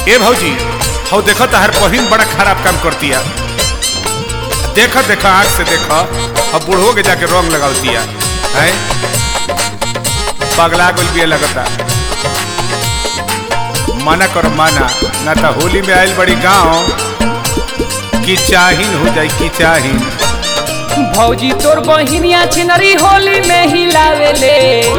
ए भौजी हो देखो तहर बहिन बड़ा खराब काम करती है देखो देखो आँख से देखो अब बूढ़ो के जाके रंग लगावती है हैं? पगला गुल भी लगता मना करो मना ना तो होली में आयल बड़ी गांव की चाहीन हो जाई की चाहीन भौजी तोर बहिनिया छिनरी होली में हिलावेले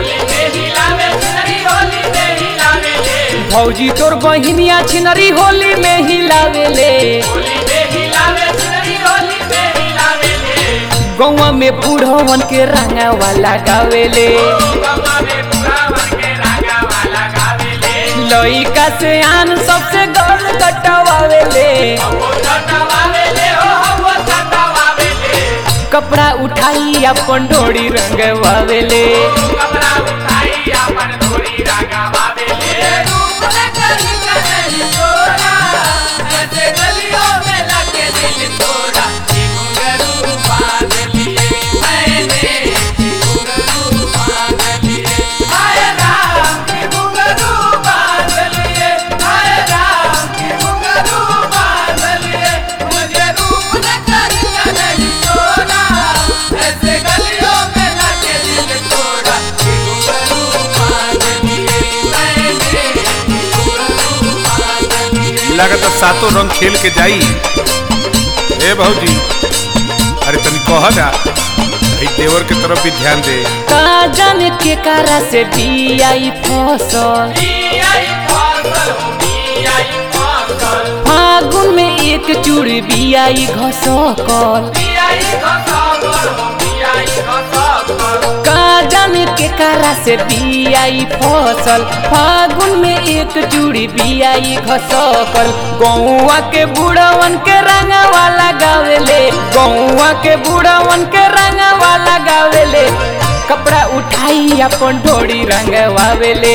भौजी तोर बहिनिया छिनरी होली में हिलावेले गौवा में बूढ़वन के रंगावा लगावेले लइका से आन सबसे गल कटवावेले कपड़ा उठाई अपन डोरी रंगवावेले लागत सातों रंग खेल के जाई ए भौजी अरे तनी कह ना भाई देवर के तरफ भी ध्यान दे का जाने के कारा से बियाई फसल फागुन में एक चूड़ी बियाई घसकल का जाने के कारा से बियाई फसल फागुन में एक चूड़ी बियाई घसकल गौवा के बूढ़वन के रंगवा लगावेले गौवा के बूढ़वन के रंगवा लगावेले कपड़ा उठाई अपन ढोड़ी रंगवावेले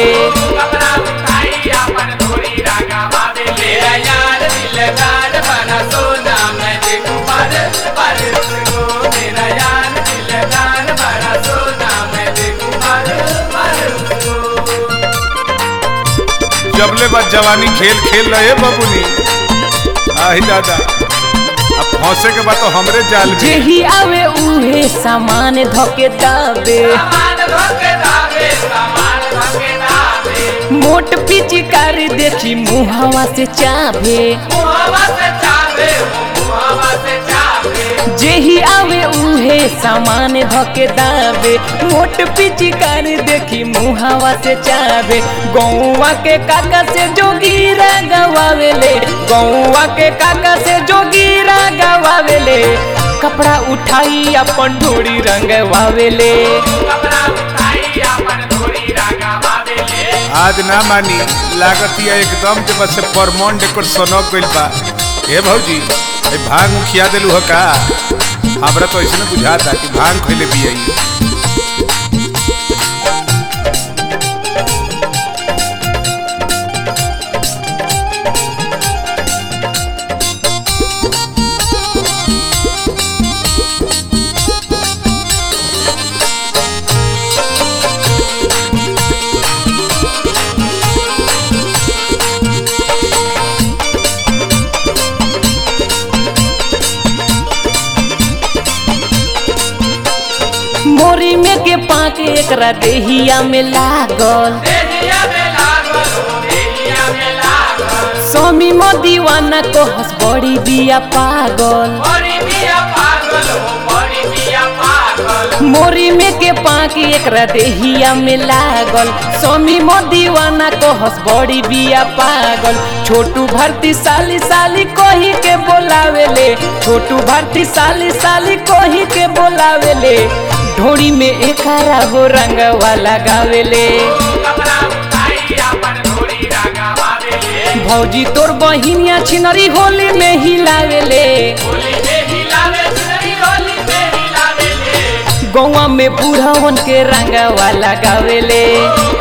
जबले बाद जवानी खेल खेल रहे बबुनी आही दादा अब फंसे के बाद तो हमरे जाल में जेही आवे उहे सामान धके दाबे मोट पिचकारी देखी मुहावा से चाभे जेही आवे उहे सामान धके दाबे मोट पिचकारी देखी मुहावा से चाबे गौवा के काका से जोगीरा गवावेले गौवा के काका से जोगीरा गवावेले कपड़ा उठाई अपन ढोड़ी रंगवावेले आज ना मानी लागत ये एकदम जब से परमोन डेकोर सनक गइल बा ए भौजी ए भांग मुखिया देलू हो का हमरा तो ऐसे बुझाता कि भांग खइले भी आई मोरी में के पाके एकरा देहिया में लागल स्वामी मो दीवाना को हंस बड़ी बिया पागल मोरी में के पाकी एकरा देहिया में लागल स्वामी मो दीवाना को हंस बड़ी बिया पागल छोटू भर्ती साली साली कोही के बोलावेले छोटू भर्ती साली साली कोही के बोलावेले ढोड़ी में एकारा हो रंगवा लगावेले भौजी तोर बहिनिया छिनरी होली में हिलावेले गौवा में बूढ़वन के रंगवा लगावेले